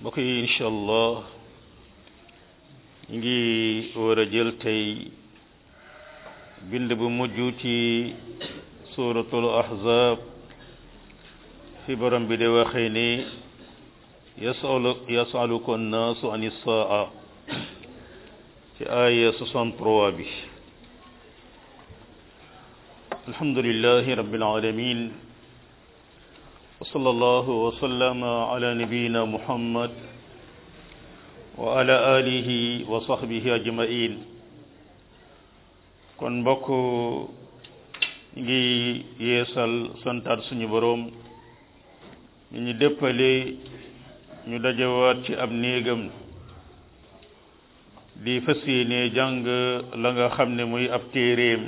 mbokk yi incha allah ñu ngi war a jël tey bind bu mujj ci suratul ahzab fi borom bi de waxee ni yasalu yasaluka annaasu an issaa ci aya 63 bi alhamdulillahi rabbil alamin وصلى الله وسلم على نبينا محمد وعلى آله وصحبه أجمعين kon mbokk ngi yeesal santaat suñu boroom ñu ñu déppale ñu dajawaat ci ab néegam di fas yéene jàng la nga xam ne muy ab téeréem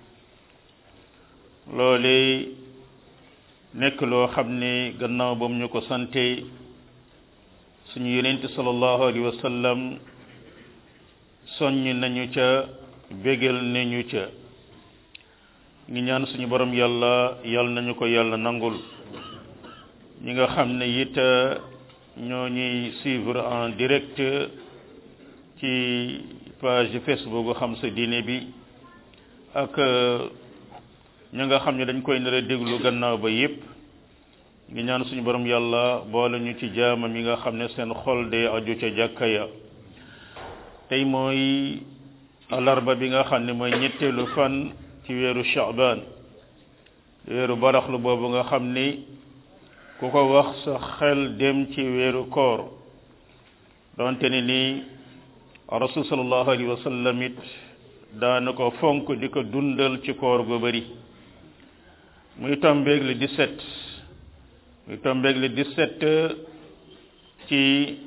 loole nekk loo xam ne gannaaw bam ñu ko sante suñu yonent sallallahu alayhi wa sallam soññ nañu ca bégal nañu ca ngi ñaan suñu borom yàlla yàlla nañu ko yàlla nangul ñi nga xam ne it ñoo ñuy suivre en direct ci page Facebook xam sa diine bi ak ña nga xam ne dañ koy nar a déglu gannaaw ba yépp ngi ñaan suñu borom yàlla boole ñu ci jaamam yi nga xam ne seen xol de aju ca jàkka ya tey mooy alarba bi nga xam ne mooy ñetteelu fan ci weeru Shaaban weeru baraxlu boobu nga xam ni ku ko wax sa xel dem ci weeru koor donte ni nii rasul sallallahu alayhi wa sallam it daana ko fonk di ko dundal ci koor gu bari muy tombeeg le 17 muy tombeeg le 17 ci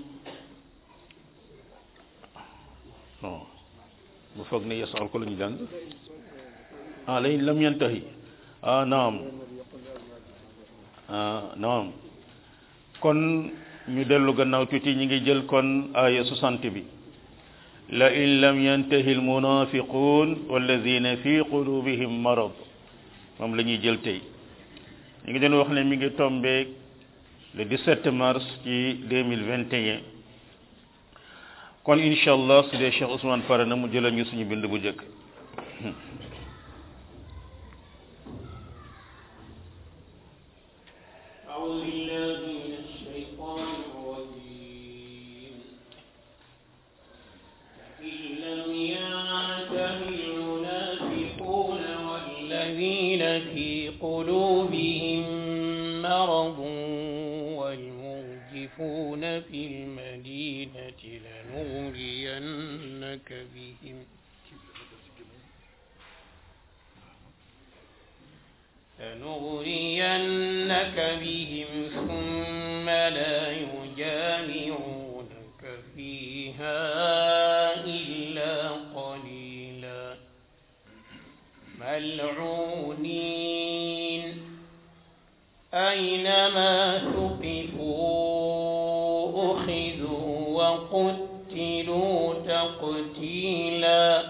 non bu foog ne yasal ko la ñu jàng ah lañ lam yantahi ah naam ah naam kon ñu dellu gannaaw tuuti ñi ngi jël kon aya 60 bi la in lam yantahi almunafiqun walladina fi qulubihim marad moom la ñuy jël tey ñu ngi doon wax ne mi ngi tombeeg le 17 mars ci 2021 kon incha allah su dee Cheikh Ousmane pare na mu jëlal ñu suñu bind bu njëkk في قلوبهم مرض والمرجفون في المدينة لنغرينك بهم لنغرينك بهم ثم لا يجامعونك فيها إلا قليلا ملعونين أينما ثقفوا أخذوا وقتلوا تقتيلا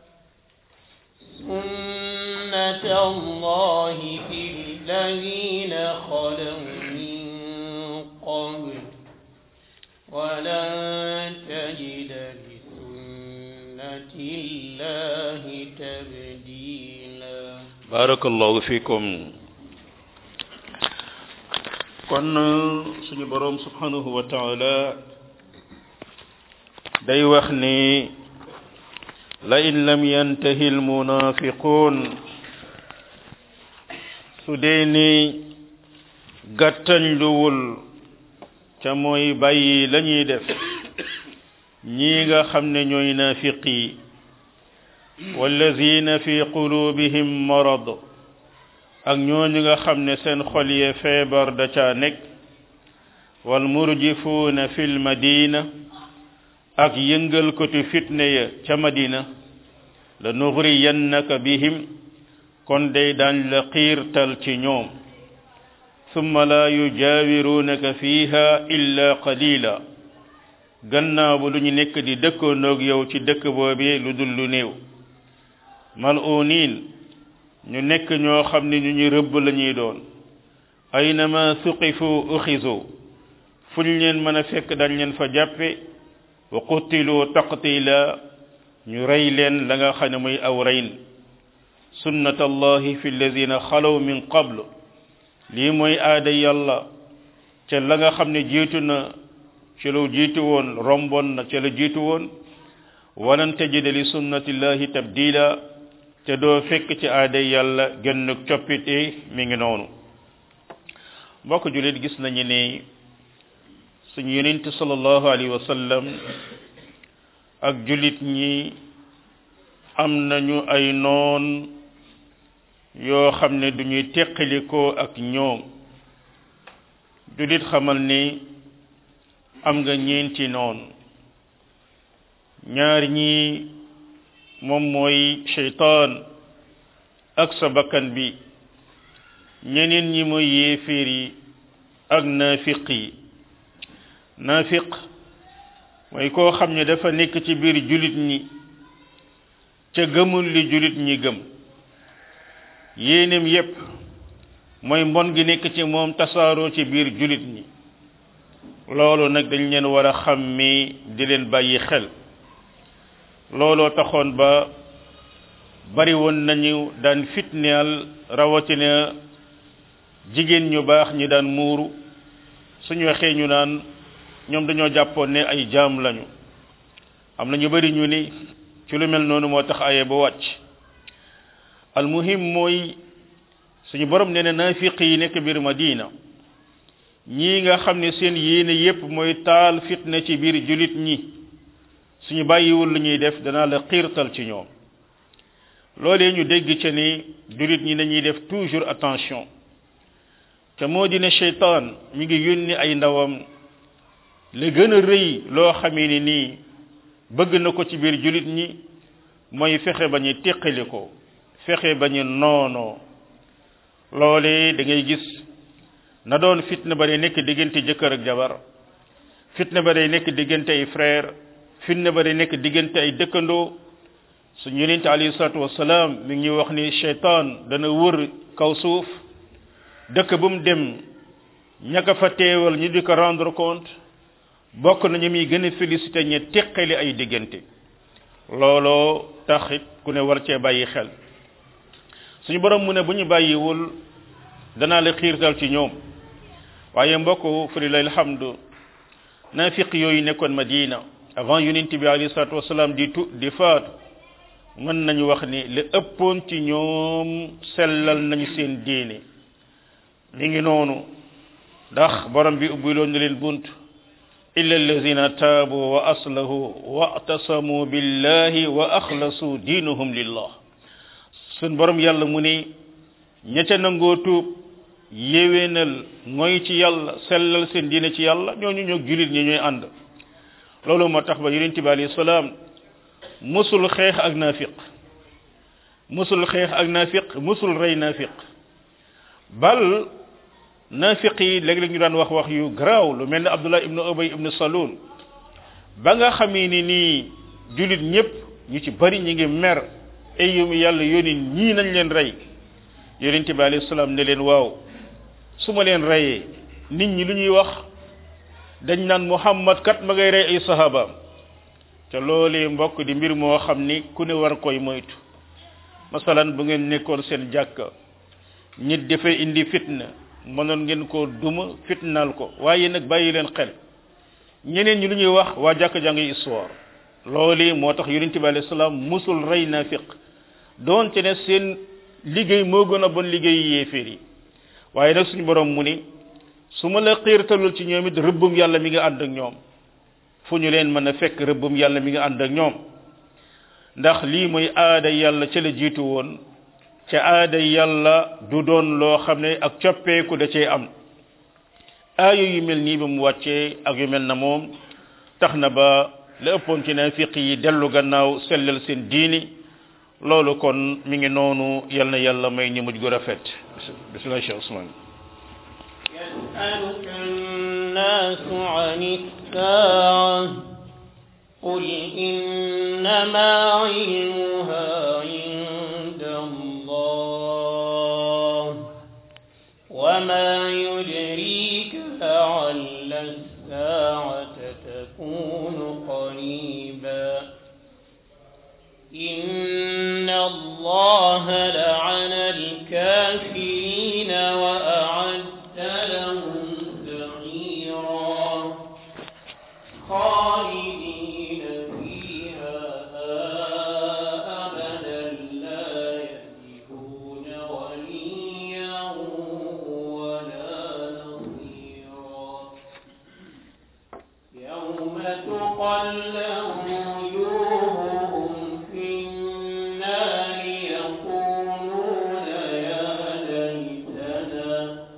سنة الله في الذين خلوا من قبل ولن تجد لسنة الله تبديلا barakallahu fikum kon suñu boroom subhanahu wa taala day wax ni la in lam yantahi almunafiqun su dee ni gàttañ luwul ca mooy bàyyi la ñuy def ñii nga xam ne ñooy naafiq yi wallazina fi qulubihim marad ak ñooñu nga xam ne seen xol yee feebar da caa nekk wal murjifuuna fil madina ak yëngal kotu fitne ya ca madina la nugriyannaka bihim kon day daañ la xiirtal ci ñoom summa la yujaawiruunaka fiha illa qalila gannaaw bu lu ñu nekk di dëkkandoog yow ci dëkk boobee lu dul lu néew mal'uuniin ñu nekk ñoo xam ne ñu ñu rëbb la ñuy doon aynama suqifu uxizu fu ñu leen mën a fekk dañ leen fa jàppe wa qutilu taqtila ñu rey leen la nga xam ne muy aw reyn sunnat allahi fi alladina xalaw min qablu lii mooy aada yàlla ca la nga xam ne jiitu na ci lu jiitu woon romboon na ca la jiitu woon walan tajida li sunnatillahi tabdila te doo fekk ci aada yàlla gën coppite mi ngi noonu mbokk julit gis nañu ne suñu yonent sallallahu alayhi wa sallam ak julit ñi am nañu ay noon yoo xam ne duñuy teqalikoo ak ñoom julit xamal ni am nga ñeenti noon ñaar ñi moom mooy sheytaan ak sa bakkan bi ñeneen ñi mooy yéeféer yi ak naafiq yi naafiq mooy koo xam ne dafa nekk ci biir julit ñi ca gëmul li julit ñi gëm yéenem yépp mooy mbon gi nekk ci moom tasaaroo ci biir julit ñi loolu nag dañ leen war a xàmmi di leen bàyyi xel looloo taxoon ba bari woon nañu daan fitneel rawatina jigéen ñu baax ñi daan muuru suñu waxee ñu naan ñoom dañoo jàppoon ne ay jaam lañu am na ñu bari ñu ni ci lu mel noonu moo tax aye ba wàcc almuhim mooy suñu borom nee na naafiq yi nekk biir madina ñii nga xam ne seen yéene yépp mooy taal fitna ci biir julit ñi suñu bàyyiwul lu ñuy def danaa la xiirtal ci ñoom loolee ñu dégg ca ni julit ñi dañuy def toujours attention te moo di ne cheytaan mi ngi yónni ay ndawam li gën a rëy loo xamee ni nii bëgg na ko ci biir julit ñi mooy fexe ba ñu teqali ko fexe ba ñu noonoo loolee da ngay gis na doon fitna ba day nekk diggante jëkkër ak jabar fitna ba day nekk diggante ay frère fitna ba day nekk diggante ay dëkkandoo suñu yonent alayhi salatu wasalaam mi ngi wax ni cheytaan dana wër kaw suuf dëkk bu mu dem ñaka fa teewal ñu di ko rendre compte bokk nañu muy gën a félicité ñe teqali ay diggante looloo taxit ku ne war cee bàyyi xel suñu borom mu ne bu ñu bàyyiwul danaa la xiirtal ci ñoom waaye mbokk fri lay alhamdu nafiq yooyu nekkoon madina avant yonent bi alayhi salatu wasalaam di tu di faatu mën nañu wax ni li ëppoon ci ñoom sellal nañu seen diine mi ngi noonu ndax borom bi ubbiloon na leen bunt illa allazina taabu wa aslahu wa atasamu billahi wa axlasu diinuhum lillah sun borom yàlla mu ne ña ca nangoo tuub yéwénal mooy ci yàlla sellal seen diine ci yàlla ñooñu ñoo julit ñi ñooy ànd loolu moo tax ba yonente bi alayhi salaam musul xeex ak nafiq musul xeex ak nafiq musul rey nafiq bal nafiq yi léeg-léeg ñu daan wax wax yu garaaw lu mel ne abdullah ibnu ubay ibnu salul ba nga xamee ni nii julit ñëpp ñu ci bari ñi ngi mer ay yu yàlla yónni ñii nañ leen rey yonente bi alayhi salaam ne leen waaw su ma leen reyee nit ñi lu ñuy wax dañ naan muhammad kat ma ngay rey ay sahabaam te loolee mbokk di mbir moo xam ni ku ne war koy moytu masalan bu ngeen nekkoon seen jàkka nit dafay indi fitna mënoon ngeen ko duma fitnaal ko waaye nag bàyyi leen xel ñeneen ñi lu ñuy wax waa jàkka jàngi histoire loolee moo tax yonente bi alayhi salaam musul rey nafiq doonte ne seen liggéey moo gën a bon liggéey yéeféer yi waaye nag suñu borom mu ni su ma la xiirtalul ci ñoom it rëbbum yàlla mi nga ànd ak ñoom fu ñu leen mën a fekk rëbbum yàlla mi nga ànd ak ñoom ndax lii mooy aada yàlla ca la jiitu woon ca aada yàlla du doon loo xam ne ak coppeeku da cee am aaya yu mel nii ba mu wàccee ak yu mel na moom tax na ba la ëppoon ci nafiq yi dellu gannaaw sellal seen diini loolu kon mi ngi noonu yal na yàlla may ñu mujj gu rafet bismillah cheikh ousmane يسألك الناس عن الساعة قل إنما علمها عند الله وما يدريك لعل إن الله لعن الكافرين وأعد لهم سعيرا خالدين فيها أبدا لا يجدون وليا ولا نصيرا يوم تقلب وجوههم في النار يقولون يا ليتنا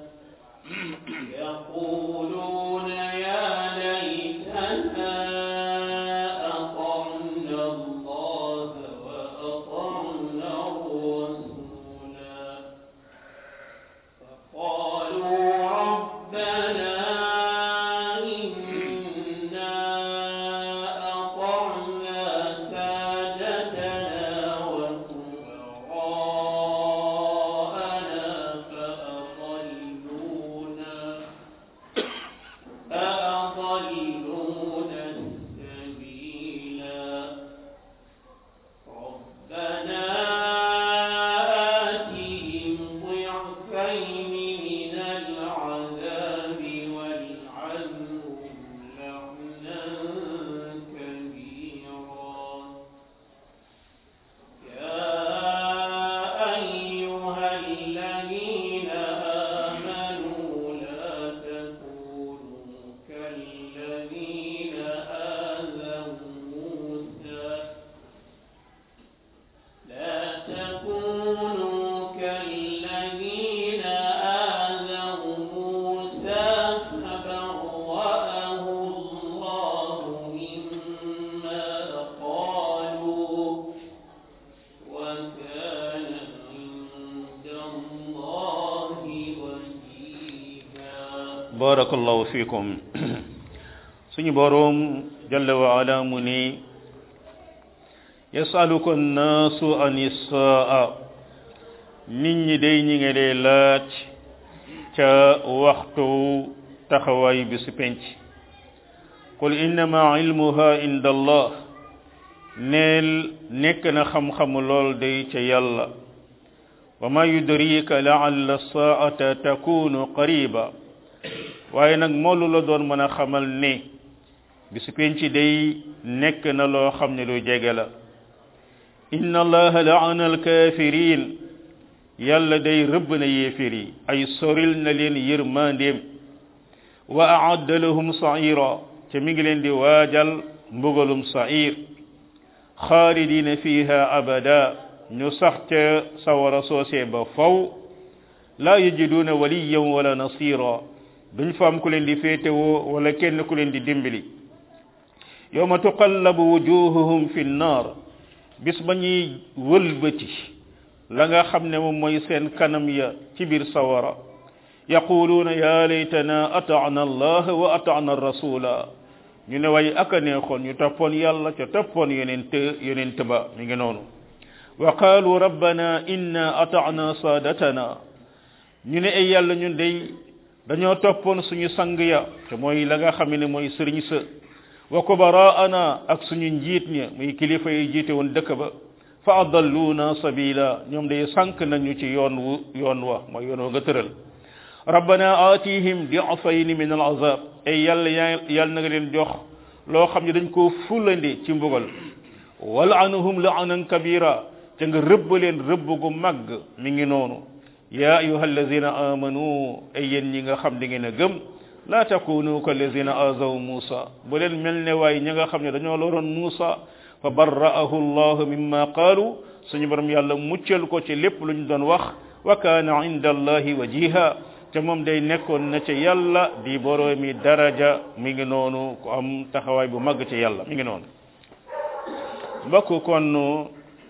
يقولون يا ليتنا أطعنا الله وأطعنا الرسولا فقالوا ربنا إنا أطعنا سادتنا وكبراءنا فأضلونا فأضلونا السبيلا ربنا آتهم ضعفين من العذاب والعنهم لعنا كبيرا يا أيها الذين آمنوا لا تكونوا كالذين آذوا موسى لا تكونوا كالذين آذوا موسى فبرأه الله مما قالوا وكان عند الله وجيها barakallahu fikum suñu boroom jalla wa ala mu ni yasaluka annaasu an issaa nit ñi day ñi ngi lay laaj ca waxtu taxawaay bi su penc qul innama ilmuha inda allah neel nekk na xam-xamu lool day ca yàlla wa ma yudrika laalla saata takunu qariba waaye nag moolu la doon mën a xamal ne bisu penc day nekk na loo xam ne lu jege la inna allaha laana alkafirin yàlla day rëbb na yéefir yi ay soril na leen yërmandeem wa aadda lahum saira te mi ngi leen di waajal mbugalum sair xaalidina fiha abada ñu sax ca sawara soosee ba faw laa yajiduuna waliyan wala nasira duñ fa am ku leen di féetewoo wala kenn ku leen di dimbali yawma tuqallabu wujuhuhum fi nnar bis ba ñuy wëlbati la nga xam ne moom mooy seen kanam ya ci biir sawara yaquluuna ya laytana ata'na allah wa ata'na rasula ñu ne way aka neexoon ñu toppoon yàlla ca toppoon yonent yonent ba mi ngi noonu wa qaalu rabbana inna ata'na saadatana ñu ne ay yàlla ñun day dañoo toppoon suñu sang ya te mooy la nga xam ne mooy sëriñ sa wa kubaraana ak suñu njiit ña muy kilifa yi jiite woon dëkk ba fa adalluuna sabila ñoom day sànk nañu ci yoon wu yoon wa mooy yoon wa nga tëral rabbana aatihim di'fayni min al azab ay yàlla yàlla na nga leen jox loo xam ne dañ koo fulandi ci mbugal wal'anhum la'anan kabira te nga rëbb leen rëbb gu màgg mi ngi noonu ya ayuha allazina amanu ay yéen ñi nga xam da ngeen a gëm la takunu ka allazina azaw musa bu leen mel ne waaye ñi nga xam ne dañoo loroon musa fa barra'ahu allah mimma qaalu suñu borom yàlla muccal ko ci lépp lu ñu doon wax wa kaana inda allahi wajiha te moom day nekkoon na ca yàlla di boroomi daraja mi ngi noonu ku am taxawaay bu màgg ci yàlla mi ngi noonu mbokk kon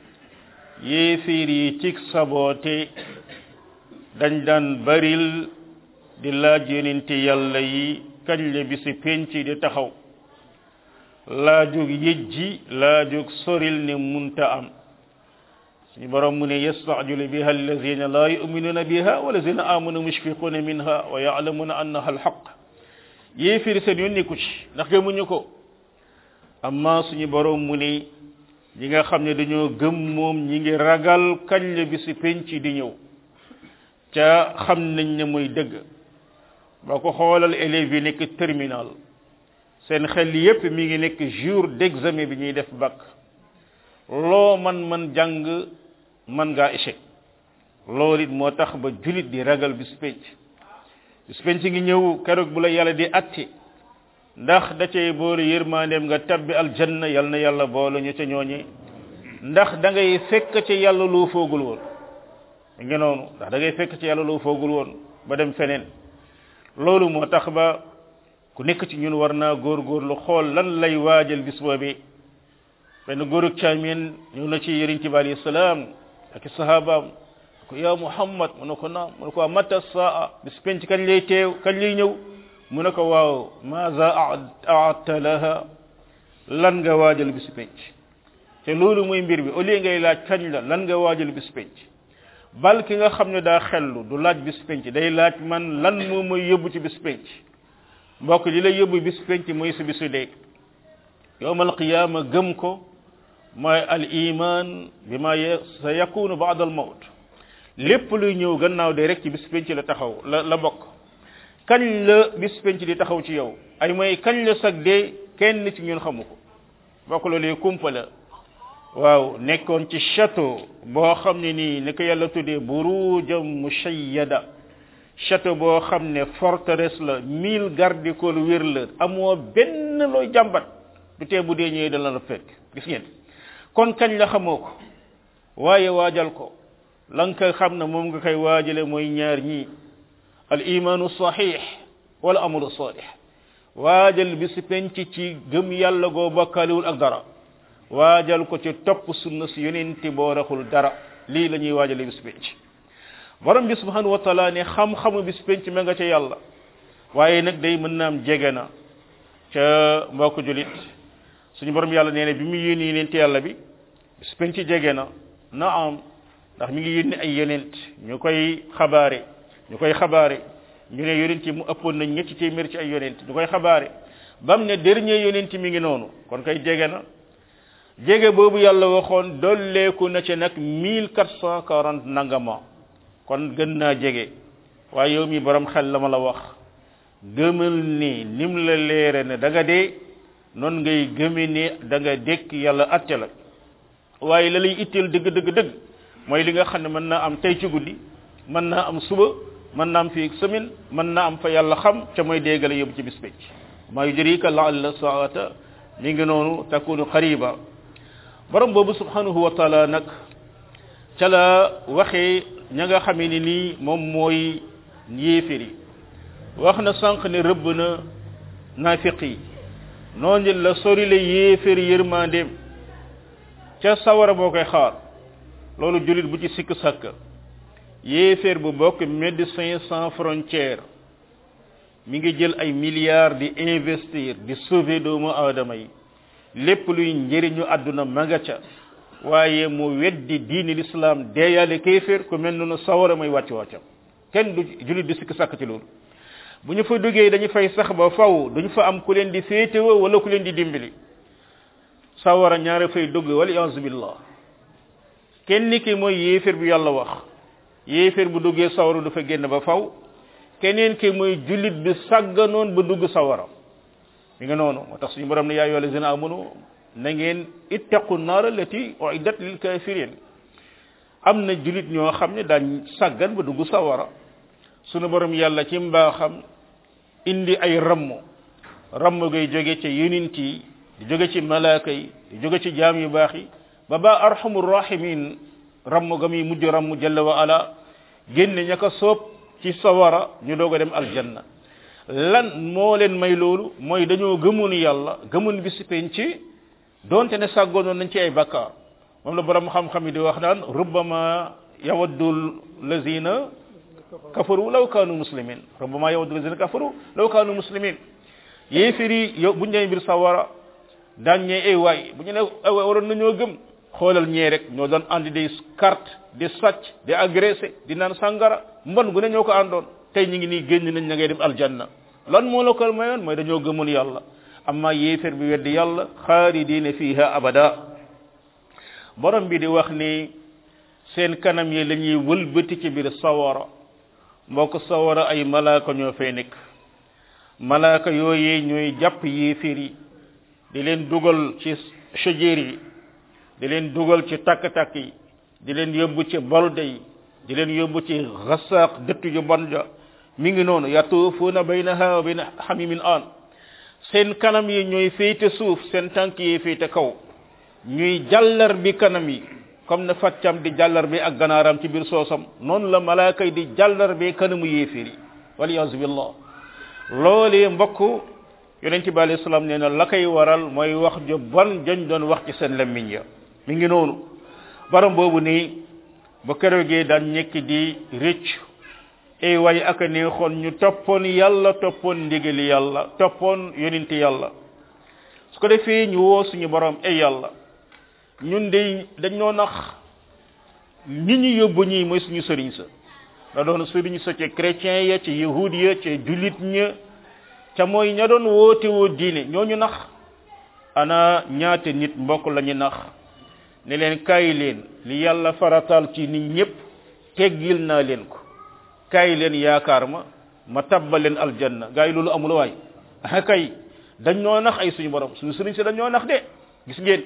yéefiir yi cig saboote dañ daan baril di laaj yonente yàlla yi kañ la bisi penc di taxaw laajug yëjji laajug soril ne munta am suñu borom mu ne yastacjilu biha allazina la yuminuna biha walazina amanu mushfiquna minha wa yaclamuna annaha alxaq yéefir seen yoon nekku ci ndax gëmuñu ko amma suñu borom mu ne ñi nga xam ne dañoo gëm moom ñi ngi ragal kañ la bisi penc di ñëw ca xam nañ ne muy dëgg boo ko xoolal élèves yi nekk terminal seen xel yépp mi ngi nekk jour d'examen bi ñuy def bac loo man man jàng man ngaa échec loolu it moo tax ba julit di ragal bis penc bis penc ngi ñëw keroog bu la yàlla di atti ndax da cay boole yërmandeem nga tabbi aljanna yal na yàlla boole ñu ca ñooñi ndax da ngay fekk ci yàlla loo foogul woon nga noonu ndax da ngay fekk ci yàlla loo foogul woon ba dem feneen loolu moo tax ba ku nekk ci ñun war naa góorgóorlu xool lan lay waajal bis boobi benn góorug caamin ñëw na ci yëriñ ci bi alayhi salaam ak i sahabaam ko yaa muhammad mu ne ko naam mu ne ko mata saa bis penc kañ lay teew kañ lay ñëw mu ne ko waaw maza aadta laha lan nga waajal bis penc te loolu mooy mbir bi au lieu ngay laaj kañ la lan nga waajal bis penc bal ki nga xam ne daa xellu du laaj bis penc day laaj man lan moo may yóbbu ci bis penc mbokk li lay yóbbu bis penc mooy sa bisu dee yowmal qiyaama gëm ko mooy al iman bi ma sa yakunu baada al mawt lépp luy ñëw gannaaw de rek ci bis penc la taxaw la la bokk kañ la bis penc di taxaw ci yow ay mooy kañ la sag dee kenn ci ñun xamu ko bokk loolu kumpa la waaw nekkoon ci château boo xam ne nii ni ko yàlla tuddee burujam mushayyada château boo xam ne forteresse la mille garde corps wér la amoo benn looy jàmbat du tee bu dee ñëwee dana la fekk gis ngeen kon kañ la xamoo ko waaye waajal ko la nga xam ne moom nga koy waajale mooy ñaar ñii al imanu sahih wala amalu salih waajal bi si penc ci gëm yàlla goo bokkaliwul ak dara waajal ko ci topp sunna si yonenti boo raxul dara lii la ñuy waajale bis penc borom bi subhanahu wa taala ne xam-xamu bis penc ma nga ca yàlla waaye nag day mën naam jege na ca mbokk julit suñu borom yàlla nee na bi mu yónni yonent yàlla bi bis penc jege na na am ndax mi ngi yónni ay yonent ñu koy xabaare ñu koy xabaare ñu ne yonent yi mu ëppoon na ñetti téeméer ci ay yonent ñu koy xabaare bam ne dernier yonent mi ngi noonu kon koy jege na jege boobu yàlla waxoon dolleeku na ci nag mille quatre cent quarante nangama kon gën naa jege waaye yow mi borom xel la ma la wax gëmal ni nim la leere ne da nga dee noonu ngay gëme ni da nga dékk yàlla atte la waaye la lay itteel dëgg dëgg dëgg mooy li nga xam ne mën naa am tey ci guddi mën naa am suba mën naa am fii semaine mën naa am fa yàlla xam ca mooy déggale yóbbu ci bis pécc maa yudrika laalla saata mi ngi noonu takunu qariba borom boobu subhanahu wa taala nag ca la waxee ña nga xamee ni nii moom mooy yéeféri wax na sànq ne rëbb na naafiq yi noonu la sori la yéeféri yërmandeem ca sawara boo koy xaar loolu jullit bu ci sikk sàkk yéeféer bu bokk médecins sans frontières mi ngi jël ay milliards di investir di sauver doomu aadama yi lépp luy njëriñu àdduna ma nga ca waaye mu weddi diini l'islam deeyaale kéeféer ku mel noonu sawara may wàcc wàccam kenn du jullit di sikk sàkk ci loolu bu ñu fa duggee dañu fay sax ba faw duñu fa am ku leen di féetewoo wala ku leen di dimbali sawara ñaare fay dugg wal iyaazu billah kenn ki mooy yéeféer bi yàlla wax yéeféer bu duggee sawara du fa génn ba faw keneen ki mooy jullit bi sàgganoon ba dugg sawara mi nga noonu moo tax suñu borom ne yaa ayyuha allazina amanu na ngeen ittaqu naar allati uiddat lil kafirin am na jullit ñoo xam ne daañ sàggan ba dugg sawara suñu borom yàlla ci mbaaxam indi ay ramm ramm gay jóge ca yonent yi di jóge ci malaaka yi di jóge ci jaam yu baax yi ba ba arhamur rahimin ramm ga muy mujj ramm jalla wa ala génne ña ko soob ci sawara ñu doog a dem aljanna lan moo leen may loolu mooy dañoo gëmoon yàlla gëmoon bi si penc donte ne sàggoonoon nañ ci ay bakkaar moom la borom xam-xam yi di wax naan rubbama yawaddu lazina kafaru law kaanu muslimin rubbama yawaddu lazina kafaru law kaanu muslimin yéefiri yow bu ñu nee mbir sawara daañ ñee ay waay bu ñu ne ay waay waroon nañoo gëm xoolal ñee rek ñoo doon andi di carte di sàcc di agressé di naan sàngara mbon gu ne ñoo ko àndoon tey ñu ngi nii génn nañ na ngay dem aljanna lan moo la ko mayoon mooy dañoo gëmoon yàlla amma yéefér bi weddi yàlla xaalidiina fiha abada borom bi di wax ni seen kanam yi la ñuy wëlbati ci biir sawara mbokk sawara ay malaaka ñoo fay nekk malaaka yooyee ñooy jàpp yéeféer yi di leen dugal ci shajir yi di leen dugal ci takk-takk yi di leen yóbbu ci bolde yi di leen yóbbu ci xasaaq dëtt yu bon ja mi ngi noonu yatuufuuna baynaha wa bayna xamimin aan seen kanam yi ñooy féete suuf seen tànk yi féete kaw ñuy jàllar bi kanam yi comme ne faccam di jàllar bi ak ganaaram ci biir soosam noonu la malaaka yi di jàllar bi kanamu yéeféer yi waliyaasu billah loolee mbokk yonent bi alayhi salaam nee na la koy waral mooy wax ju bon jañ doon wax ci seen lammiñ ya mi ngi noonu baram boobu nii ba keroogee daan ñekk di rëcc ay way ak neexoon ñu toppoon yàlla toppoon ndigali yàlla toppoon yonent yàlla su ko defee ñu woo suñu borom ay yàlla ñun de dañoo nax ñi ñu yóbbu ñii mooy suñu sëriñ sa da doon sëriñ sa ca chrétien ya ca yahud ya ca julit ña ca mooy ña doon woote woo diine ñooñu nax ana ñaata nit mbokk lañu nax ne leen kaay leen li yàlla farataal ci nit ñëpp teggil naa leen ko kaay leen yaakaar ma ma tabbal leen aljanna gaa yi loolu amul waay ah kay dañ ñoo nax ay suñu borom suñu sëriñ si dañ ñoo nax de gis ngeen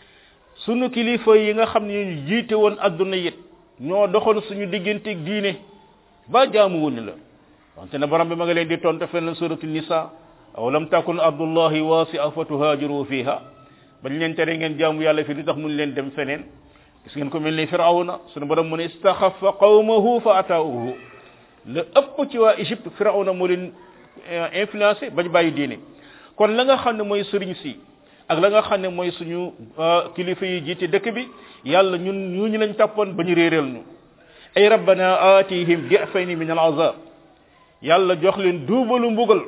sunu kilifa yi nga xam ne ñu jiite woon adduna yit ñoo doxoon suñu digganteeg diine ba jaamu wuñu la wante na borom bi ma nga leen di tontu fenn suratul nisa aw lam takun ardullahi wasi'a fa tuhajiru fiha bañ leen tere ngeen jaamu yàlla fi lu tax mun leen dem feneen gis ngeen ko mel ni firawna sunu borom mu ne istaxafa qawmahu fa ataawuhu la ëpp ci waa Égypte firawna moo leen influencé bañ bàyyi diine kon la nga xam ne mooy sëriñ si ak la nga xam ne mooy suñu kilifa yi jiite dëkk bi yàlla ñun ñu ñu lañ tàppoon ba ñu réeral ñu ay rabbana atihim di'fayni min al'azab yàlla jox leen duubalu mbugal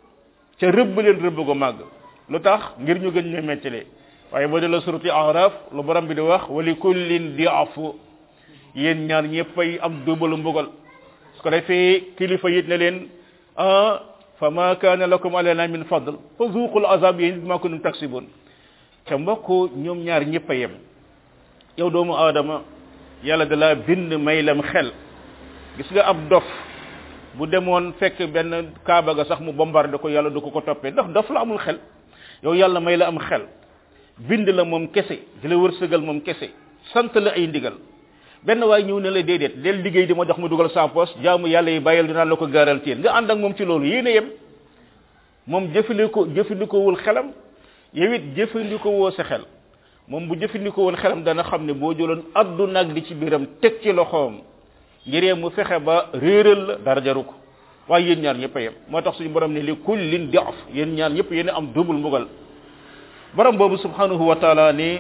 ca rëbb leen rëbb go màgg lu tax ngir ñu gën ñu mettile waaye boo de la surati araf lu borom bi di wax wali kullin di'fu yéen ñaar ñëppay am duubalu mbugal su ko defee kilifa yit ne leen ah fa ma kaana lakum alayna min fadl fa zuqul azab yéen bima kuntum taksibun te mbokk ñoom ñaar ñëpp a yem yow doomu aadama yàlla da la bind may lam xel gis nga ab dof bu demoon fekk benn kaaba ga sax mu bombardé ko yàlla du ko ko toppee ndax dof la amul xel yow yàlla may la am xel bind la moom kese di la wërsëgal moom kese sant la ay ndigal benn waay ñëw ne la déedéet del liggéey di ma jox ma dugal sa poche jaamu yàlla yi bàyyil dinaa la ko garantir nga ànd ak moom ci loolu yéen a yem moom jëfandikoo jëfandikoowul xelam yow it jëfandikoo woo sa xel moom bu jëfandikoo woon xelam dana xam ne boo jëloon addu nag di ci biiram teg ci loxoom ngiree mu fexe ba réeral la dara jaru ko waaye yéen ñaar ñëpp a yem moo tax suñu borom ne li kullin di'f yéen ñaar ñëpp yéen a am double mbugal borom boobu subhanahu wa taala ni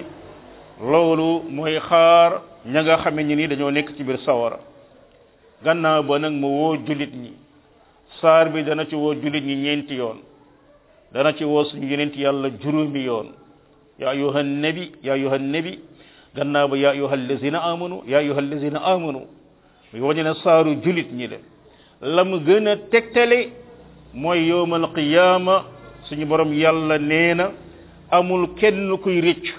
loolu mooy xaar ña nga xame ñi ni dañoo nekk ci biir sawara gannaaw ba nag mu woo julit ñi saar bi dana ci woo julit ñi ñeenti yoon dana ci woo suñu yenent yàlla juróomi yoon ya ayuha nabi ya ayuha nabi gannaaw ba ya ayuha allazina amanu ya ayuha allazina amanu muy wañu ne saaru julit ñi la la mu gën a tegtale mooy yowmal qiyama suñu borom yàlla nee na amul kenn kuy rëcc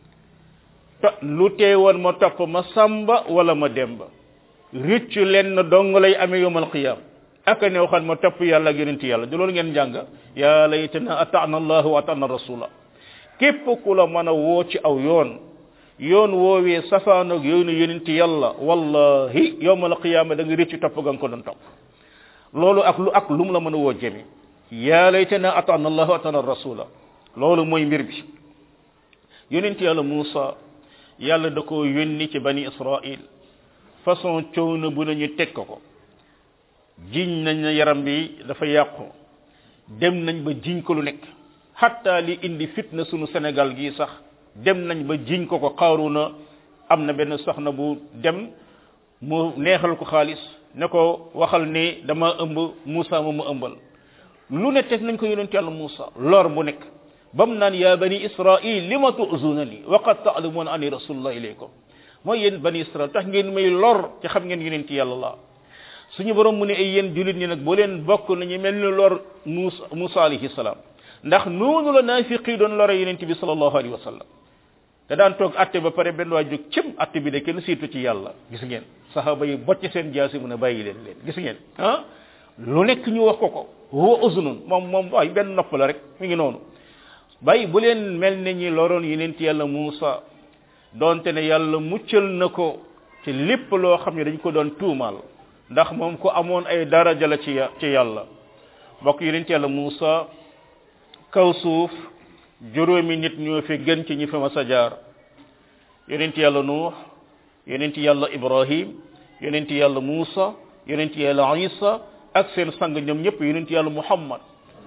ta lu teewoon ma topp ma samba wala ma demba rëcc lenn dong lay amee yowmal qiyam ak ne waxan ma topp yàlla ak yonent yàlla du loolu ngeen jàng yaa laytana ata'na allah wa ata'na rasula képp ku la mën a woo ci aw yoon yoon woowee safaanoog yoonu yonent yàlla wallahi yowmal qiyama da nga rëcc topp ga nga ko doon topp loolu ak lu ak lu mu la mën a woo jëme yaa laytana ata'na allah wa ata'na rasula loolu mooy mbir bi yonent yàlla Muusa yàlla da ko yónni ci bani Israil façon coono bu nañu teg ko ko jiñ nañ na yaram bi dafa yàqu dem nañ ba jiñ ko lu nekk hatta li indi fitna sunu Sénégal gi sax dem nañ ba jiñ ko ko Qaaruna am na benn soxna bu dem mu neexal ko xaalis ne ko waxal ni dama ëmb Muusa ma mu ëmbal lu ne teg nañ ko yonent yàlla Muusa lor bu nekk bam naan ya bani israil lima tu'zunani wa qad ta'lamuna anni rasulullah ilaykum mooy yéen bani israil tax ngeen may lor ci xam ngeen yonent yàlla la suñu borom mu ne ay yéen julit ñi nag boo leen bokk nañu mel ni lor Musa Musa alayhi salaam ndax noonu la naafiqi doon lore yonent bi sallallahu alayhi wa sallam da daan toog atte ba pare benn waay jóg cim atte bi de kenn siitu ci yàlla gis ngeen saxaaba yi bocc seen jaasi mu ne bàyyi leen leen gis ngeen ah lu nekk ñu wax ko ko huwa uzunun moom moom waay benn nopp la rek mi ngi noonu bàyyi bu leen mel ne ñi loroon yenent yàlla Muusa doonte ne yàlla muccal na ko ci lépp loo xam ne dañ ko doon tuumaal ndax moom ko amoon ay daraja la ci ci yàlla mbokk yenent yàlla Muusa kaw suuf juróomi nit ñoo fi gën ci ñi fi mas a jaar yonent yàlla nuux yonent yàlla ibrahim yonent yàlla muusa yonent yàlla isa ak seen sang ñoom ñëpp yonent yàlla muhammad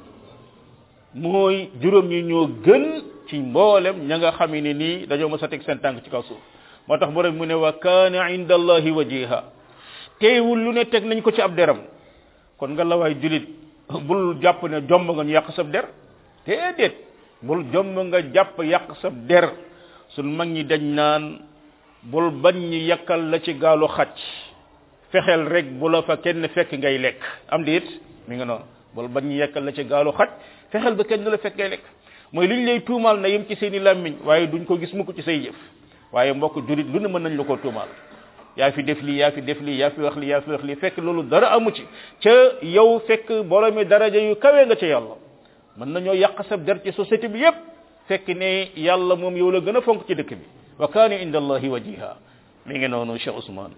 mooy juróom ñi ñoo gën ci mboolem ña nga xam ne nii dañoo mas a teg seen tànk ci kaw suuf moo tax borom mu ne wa kaana inda allahi wajiha teewul lu ne teg nañ ko ci ab deram kon nga la waay julit bul jàpp ne jomb nga ñu yàq sab der déedéet bul jomb nga jàpp yàq sa der sun mag ñi dañ naan bul bañ ñi yàkkal la ci gaalu xacc fexeel rek bu la fa kenn fekk ngay lekk am diit mi nga noonu bul bañ ñi yàkkal la ci gaalu xacc fexeel ba kenn la fekk ngay lekk mooy liñ lay tuumaal na yem ci seeni làmmiñ waaye duñ ko gis mukk ci say jëf waaye mbokk julit lu ne mën nañ la ko tuumaal yaa fi def lii yaa fi def lii yaa fi wax lii yaa fi wax lii fekk loolu dara amu ci ca yow fekk boromi daraja yu kawe nga ca yàlla mën nañoo yàq sa der ci société bi yépp fekk ne yàlla moom yow la gën a fonk ci dëkk bi wa kaana inda allahi wajiha mi ngi noonu Cheikh Ousmane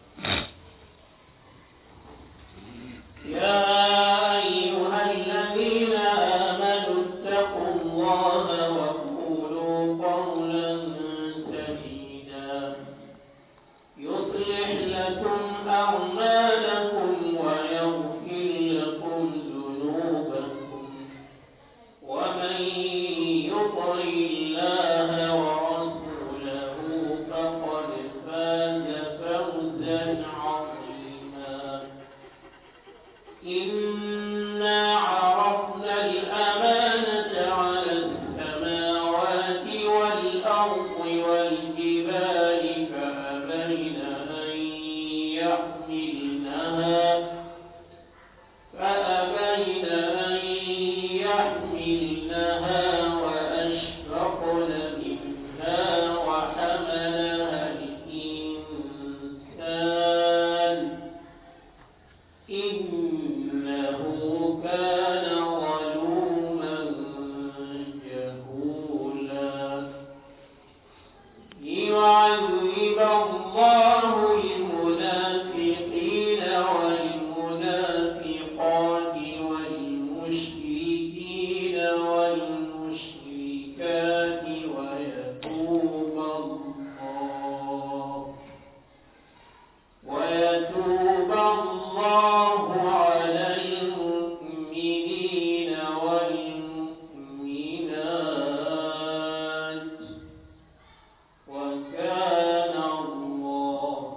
يا أيها الذين آمنوا اتقوا الله وقولوا قولا سديدا يصلح لكم أعمالكم ويغفر لكم ذنوبكم ومن يطع الله ورسوله فقد فاز فوزا عظيما إنا عرضنا الأمانة على السماوات والأرض والجبال فأبين أن يحملنها فأبين أن يحملنها وأشفقن منها وحملها الإنسان إنه كان ظلوما جهولا ليعذب الله المنافقين والمنافقات والمشركين والمشركات ويتوب الله ويتوب الله على المؤمنين والمؤمنات وكان الله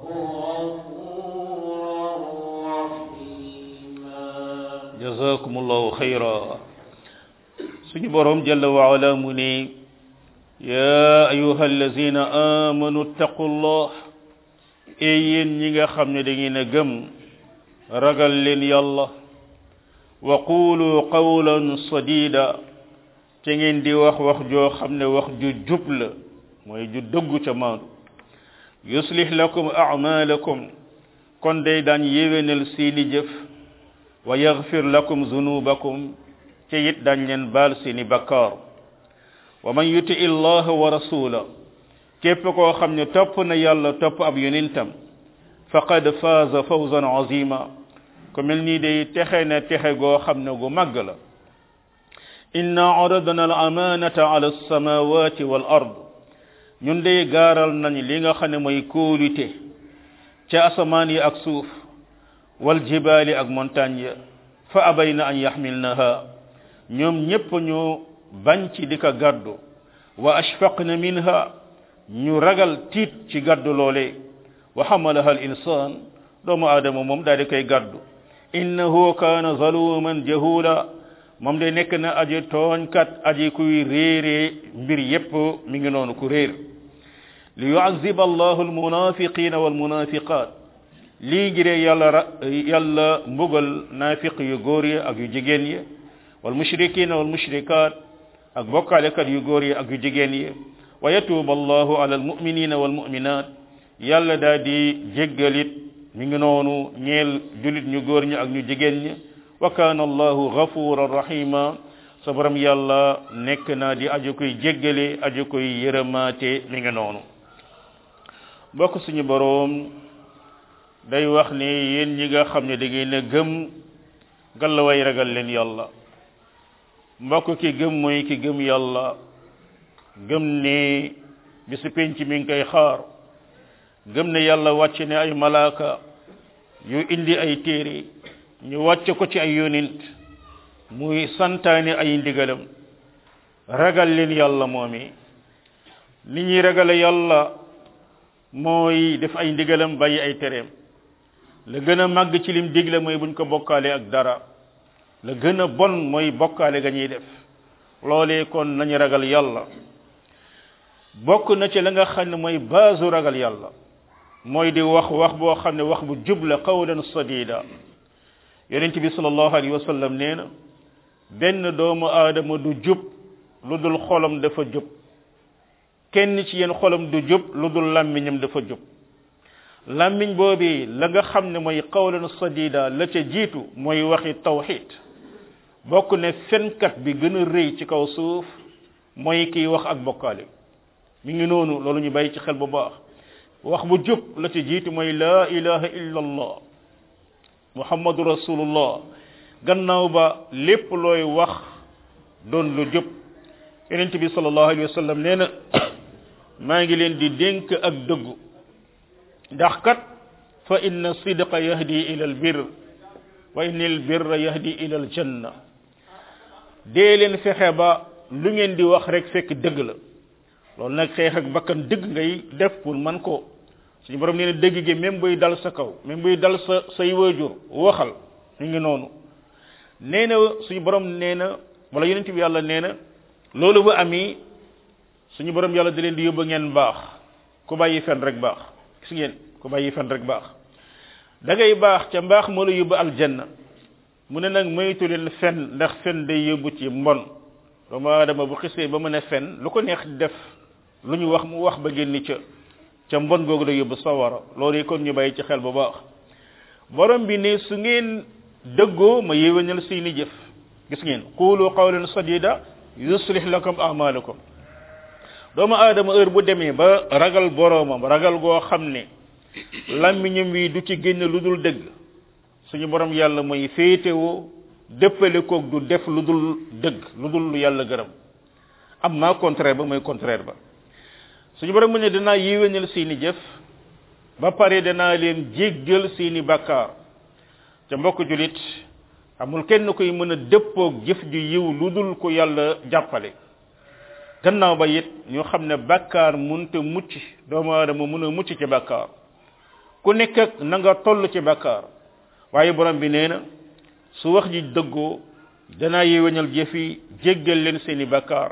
غفورا رحيما jazakumullahu khayra suñu borom jalla wa ala mu ne ya ayuha allazina amanu ittaqullah e yéen ñi nga xam ne da ngeen a gëm ragal leen yàlla wa qulu qawlan sadida te ngeen di wax wax joo xam ne wax ju jub la mooy ju dëggu ca maandu yuslih lakum a'malakum kon day daan yéwénal seeni jëf wa yaghfir lakum zunubakum te it dañ leen baal seeni bakkaar wa man yuti illaha wa rasula képp koo xam ne topp na yàlla topp ab yonentam faqad faaza fawzan azima ku mel nii day texe na texe goo xam ne gu màgg la inna aradna al amanata ala alsamawati wal ard ñun day gaaral nañ li nga xam ne mooy kóolute ca asamaan yi ak suuf wal jibaali ak montagne ya fa abayna an yaxmilnaha ñoom ñépp ñu bañ ci di ko gàddu wa ashfaqna minha ñu ragal tiit ci gàddu loole wa xamalaha al insan doomu aadama moom daal di koy gàddu innahu kaana zaluman jahula moom de nekk na aji tooñkat aji kuy réeree mbir yépp mi ngi noonu ku réer li yuazib allahu almunafiqina walmunafiqat lii ngiree yàlla ra yàlla mbugal naafiq yu góor yi ak yu jigéen yi wal mushrikina wal mushrikat ak bokkaalekat yu góor yi ak yu jigéen yi wa yatuuba allahu ala almuminina walmuminat yàlla daa di jéggalit mi ngi noonu ñeel julit ñu góor ñi ak ñu jigéen ñi wa kaana allahu gafuran rahima sa borom yàlla nekk naa di aju koy jéggale aju koy yërëmaate mi ngi noonu bokk suñu boroom day wax ne yéen ñi nga xam ne da ngeen a gëm gallaway ragal leen yàlla mbokk ki gëm mooy ki gëm yàlla gëm ne bisu penc mi ngi koy xaar gëm ne yàlla wàcc ne ay malaaka yu indi ay téere ñu wàcce ko ci ay yonent muy santaane ay ndigalam ragal leen yàlla moomi ni ñuy ragale yàlla mooy def ay ndigalam bàyyi ay tereem la gën a màgg ci lim digle mooy buñ ko bokkaale ak dara la gën a bon mooy bokkaale ga ñuy def loolee kon nañu ragal yàlla bokk na ci la nga xam ne mooy baasu ragal yàlla mooy di wax wax boo xam ne wax bu jub la qawlan sadida yonent bi sallallahu alayhi wa sallam nee na benn doomu aadama du jub lu dul xolam dafa jub kenn ci yéen xolam du jub lu dul làmmiñam dafa jub làmmiñ boobi la nga xam ne mooy qawlan sadida la ca jiitu mooy waxi tawxid bokk ne fenkat bi gën a rëy ci kaw suuf mooy kiy wax ak bokkaale mi ngi noonu loolu ñu bàyyi ci xel bu baax wax bu jub la ca jiitu mooy la ilaha illa allah muhammadu rasulullah gannaaw ba lépp looy wax doon lu jub yonent bi sallallahu alayhi wa sallam nee na maa ngi leen di dénk ak dëggu ndax kat fa inna sidqa yahdi ila al bir wa inna al birra yahdi ila al janna dee leen fexe ba lu ngeen di wax rek fekk dëgg la loolu nag xeex ak bakkan dëgg ngay def pour man ko suñu borom nee na dëgg gi même buy dal sa kaw même buy dal sa say waajur waxal ñu ngi noonu nee na suñu borom nee na wala yonent bi yàlla nee na loolu bu ami suñu borom yàlla da leen di yóbbu ngeen baax ku bàyyi fen rek baax gis ngeen ku bàyyi fen rek baax da ngay baax ca mbaax moo la yóbbu aljanna mu ne nag moytu leen fen ndax fen day yóbbu ci mbon doomu aadama bu xisee ba mën a fen lu ko neex def lu ñu wax mu wax ba génn ca ca mbon googu day yóbbu sawara loolu kon ñu bàyyi ci xel bu baax borom bi ne su ngeen dëggoo ma yéwénal seeni jëf gis ngeen qulu qawlan sadida yuslih lakum a'malakum doomu aadama heure bu demee ba ragal boromam ragal goo xam ne làmmiñam wi du ci génn lu dul dëgg suñu borom yàlla mooy féetewoo dëppale koog du def lu dul dëgg lu dul lu yàlla gërëm am naa contraire ba mooy contraire ba suñu borom mu ne danaa yéwénal seeni jëf ba pare danaa leen jéggal seeni bàkkaar ca mbokk julit amul kenn koy mën a dëppoog jëf ju yiw lu dul ko yàlla jàppale gannaaw ba it ñu xam ne bàkkaar munte mucc doomu aadama mun a mucc ci bàkkaar ku nekk ak na nga toll ci bàkkaar waaye borom bi nee na su wax ji dëggoo danaa yéwénal jëf yi jéggal leen seeni bàkkaar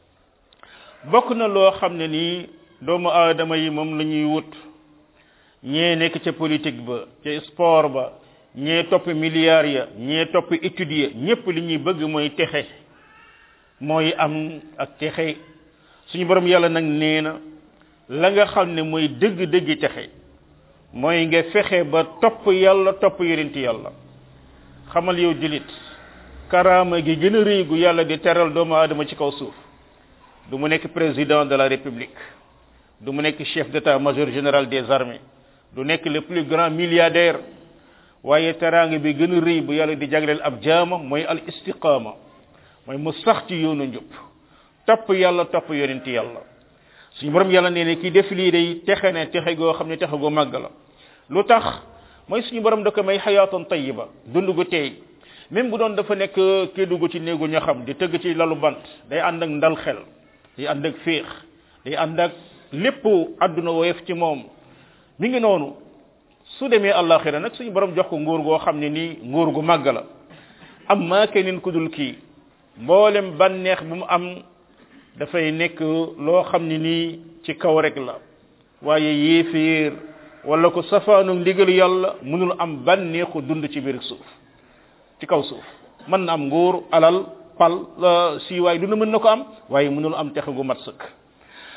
bokk na loo xam ne nii doomu aadama yi moom la ñuy wut ñee nekk ca politique ba ca sport ba ñee topp milliards ya ñee topp étudier ñépp li ñuy bëgg mooy texe mooy am ak texe suñu borom yàlla nag nee na la nga xam ne mooy dëgg-dëgg texe mooy nga fexe ba topp yàlla topp yonenti yàlla xamal yow julit karaama gi gën a rëy gu yàlla di teral doomu aadama ci kaw suuf du mu nekk président de la république du mu nekk chef d'état-major général des armées du nekk le plus grand milliardaire waaye teraanga bi gën a rëy bu yàlla di jagleel ab jaama mooy al istiqaama mooy mu sax ci yoonu njub topp yàlla topp yonenti yàlla suñu borom yàlla nee ne kii def lii day texe ne texe goo xam ne texe gu màgg la lu tax mooy suñu borom da ko may xayaatan tayiba dund gu teey même bu doon dafa nekk kii dugg ci néegu ñaxam di tëgg ci lalu bant day ànd ak ndal xel day ànd ak féex day ànd ak lépp àdduna woyof ci moom mi ngi noonu su demee àllaaxira nag suñu borom jox ko nguur goo xam ne nii nguur gu màgg la am maa keneen ku dul kii mboolem bànneex bu mu am dafay nekk loo xam ne nii ci kaw rek la waaye yéeféer wala ko safaanu ndigal yàlla mënul am bànneexu dund ci biir suuf ci kaw suuf mën na am nguur alal pal siiwaay du na mën na ko am waaye mënul am texe gu mat sëkk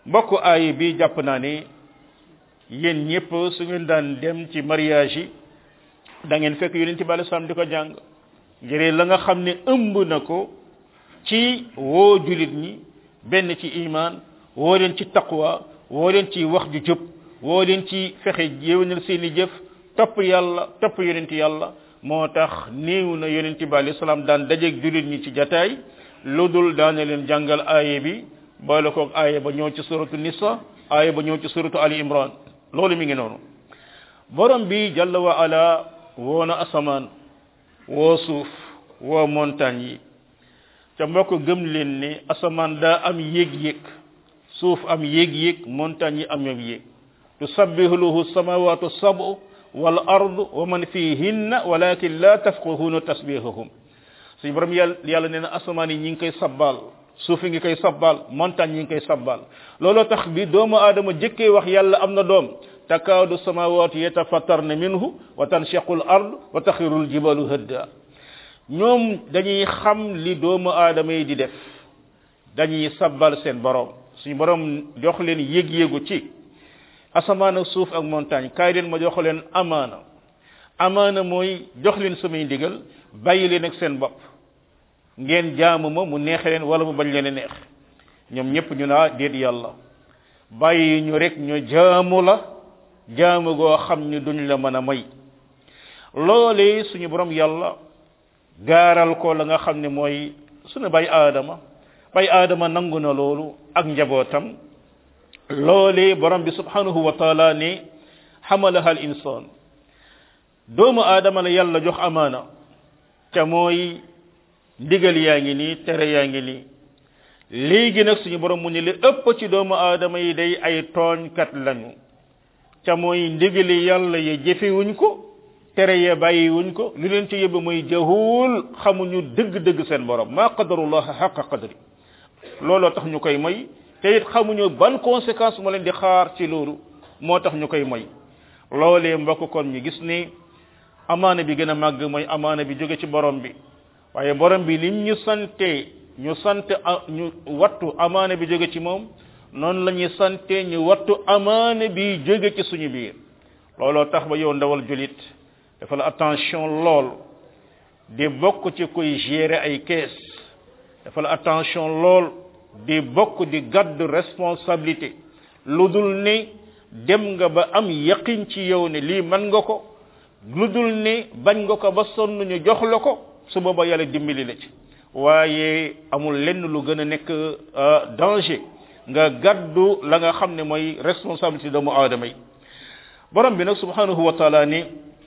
mbokk aay bi jàpp naa ne yéen ñëpp su ngeen daan dem ci mariage yi da ngeen fekk yonent bi alei salaam di ko jàng ngir la nga xam ne ëmb na ko ci woo julit ñi benn ci iman woo leen ci taqwa woo leen ci wax ju jub woo leen ci fexe yéwénal seeni jëf topp yàlla topp yonent yàlla moo tax néew na yonent bi alei salaam daan dajeeg julit ñi ci jataay lu dul daana leen jàngal aaye bi boole koog aaye ba ñëw ci suratu nisa aaye ba ñëw ci suratu ali imran loolu mi ngi noonu borom bi jalla wa ala woo na asamaan woo suuf woo montagne yi ca mbokk gëm leen ne asamaan daa am yéeg-yéeg suuf am yéeg-yéeg montagne yi am yéeg tusabbihu lahu samawatu sabu wal ardu wa man fihinna walakin la tafqahuna tasbihahum suñu borom yàlla yàlla nee na asamaan yi ñi ngi koy sabbal suuf yi ngi koy sabbal montagne yi ngi koy sabbal looloo tax bi doomu aadama jëkkee wax yàlla am na doom takaadu samawatu yatafattarna minhu wa tanshaqu al ard wa taxiru al jibalu hadda ñoom dañuy xam li doomu aadama yi di def dañuy sabbal seen borom suñu borom jox leen yëg-yëgu ci asamaan ak suuf ak montagne kaay leen ma jox leen amaana amaana mooy jox leen samay ndigal bàyyi leen ak seen bopp ngeen jaamu ma mu neexe leen wala mu bañ leen a neex ñoom ñëpp ñu naa déet yàlla bàyyi ñu rek ñu jaamu la jaamu goo xam ni duñ la mën a may loolee suñu borom yàlla gaaral ko la nga xam ne mooy suñu bay aadama bay aadama nangu na loolu ak njabootam loolee borom bi subhanahu wa taala ne xamalaha al insan doomu aadama la yàlla jox amaana ca mooy ndigal yaa ngi nii tere yaa ngi nii léegi nag suñu borom mu ne li ëpp ci doomu aadama yi day ay tooñkat lañu ca mooy ndigali yàlla ya jëfewuñ ko tere ya bàyyiwuñ ko lu leen ci yóbbu mooy jahul xamuñu dëgg-dëgg seen borom maa qadarullah xaqa qadri looloo tax ñu koy moy te it xamuñu ban conséquence moo leen di xaar ci loolu moo tax ñu koy moy loolee mbokk kon ñu gis ni amaana bi gën a màgg mooy amaana bi jóge ci borom bi waaye borom bi lim ñu sante ñu sant ñu wattu amaana bi jóge ci moom noonu la ñuy sante ñu wattu amaana bi jóge ci suñu biir looloo tax ba yow ndawal julit dafa la attention lool di bokk ci koy gérer ay kees dafa la attention lool di bokk di gàddu responsabilité lu dul ne dem nga ba am yaqin ci yow ne lii mën nga ko lu dul ne bañ nga ko ba sonn ñu jox la ko su booba yàlla dimbali la ci waaye amul lenn lu gën a nekk danger nga gàddu la nga xam ne mooy responsabilité doomu aadama yi borom bi nag subhanahu wa taala ni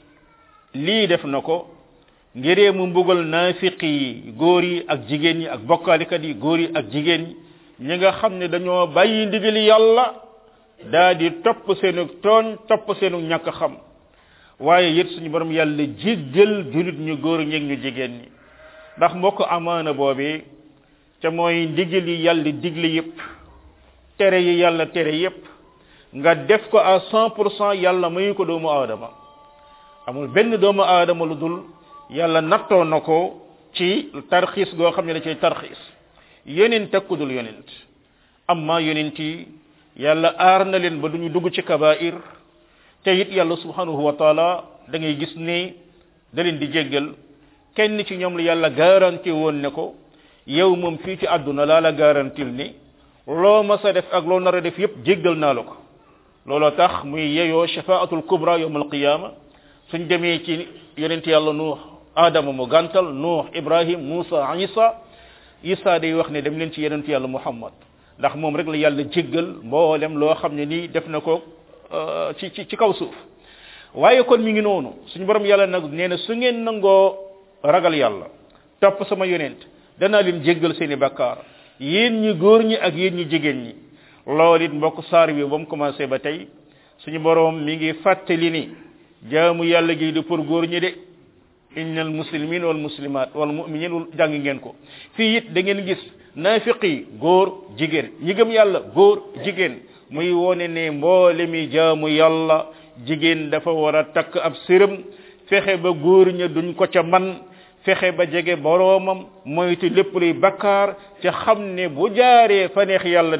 lii def na ko ngiree mu mbugal naafiqi yi góor yi ak jigéen ñi ak bokkaalikat yi góor yi ak jigéen ñi ñi nga xam ne dañoo bàyyi ndigali yàlla daa di topp seenu tooñ topp seenu ñàkk xam waaye it suñu borom yàlla jéggal julit ñu góor ñeeg ñu jigéen ñi ndax mbokk amaana boobee ca mooy ndigal yi yàlla digle yépp tere yi yàlla tere yépp nga def ko à cent pour cent yàlla mayu ko doomu aadama amul benn doomu aadama lu dul yàlla nattoo na ko ci tarxiis goo xam ne da cay tarxiis yonent ak ku dul yonent amma yonent yi yàlla aar na leen ba duñu dugg ci kabair te it yàlla subhanahu wa taala da ngay gis ne da leen di jéggal kenn ci ñoom la yàlla garanti woon ne ko yow moom fii ci àdduna laa la garantil ni loo mas a def ak loo nar a def yépp jéggal naa la ko looloo tax muy yeyoo shafaatul kubra yawm alqiyama suñ demee ci yonent yàlla nuux adama mu gàntal nuux ibrahim musa isa isa day wax ne dem leen ci yonent yàlla muhammad ndax moom rek la yàlla jéggal mboolem loo xam ne nii def na ko ci ci ci kaw suuf waaye kon mi ngi noonu suñu borom yàlla nag nee na su ngeen nangoo ragal yàlla topp sama yonent danaa leen jéggal seeni bakkaar yéen ñi góor ñi ak yéen ñi jigéen ñi loolu it mbokk saar bi ba mu commencé ba tey suñu borom mi ngi fàttali ni jaamu yàlla gi du pour góor ñi de innal muslimin wal muslimat wal mu'minin wal jàng ngeen ko fii it da ngeen gis naafiqi góor jigéen ñi gëm yàlla góor jigéen muy wone ne mboole mi jaamu yàlla jigéen dafa war a takk ab sërëm fexe ba góor ña duñ ko ca man fexe ba jege boroomam moytu lépp luy bakkaar ca xam ne bu jaaree fa neex yàlla day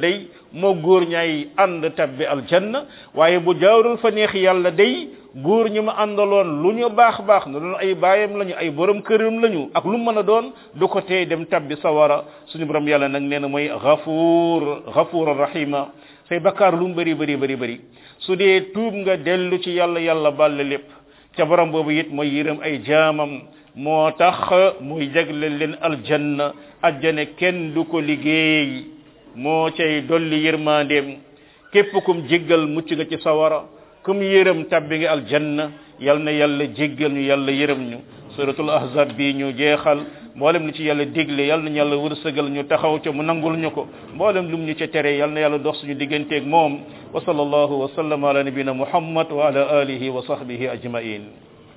moo góor ñaay ànd tabbi aljanna waaye bu jaarul fa neex yàlla day góor ñi ma àndaloon lu ñu baax baax na doon ay baayam lañu ay borom këram lañu ak lu mën a doon du ko tee dem tabbi sawara suñu borom yàlla nag nee na mooy ghafuur ghafuur rahima say bakkaar lu mu bëri bëri bëri bëri su dee tuub nga dellu ci yàlla yàlla balle lépp ca borom boobu it mooy yërëm ay jaamam moo tax muy jagle leen aljanna ajjane kenn du ko liggéey moo cay dolli yërmandeem képp kum jéggal mucc nga ci sawara kum yërëm tabbi nga aljanna yal na yàlla jéggal ñu yàlla yërëm ñu suratul ahzab bi ñu jeexal mboolem lu ci yàlla digle yal na yàlla wërsëgal ñu taxaw ca mu nangul ñu ko mboolem lu mu ñu ca tere yal na yàlla dox suñu digganteeg moom wa sallallahu wa sallam ala nabina muhammad wa ala alihi wa sahbihi ajmain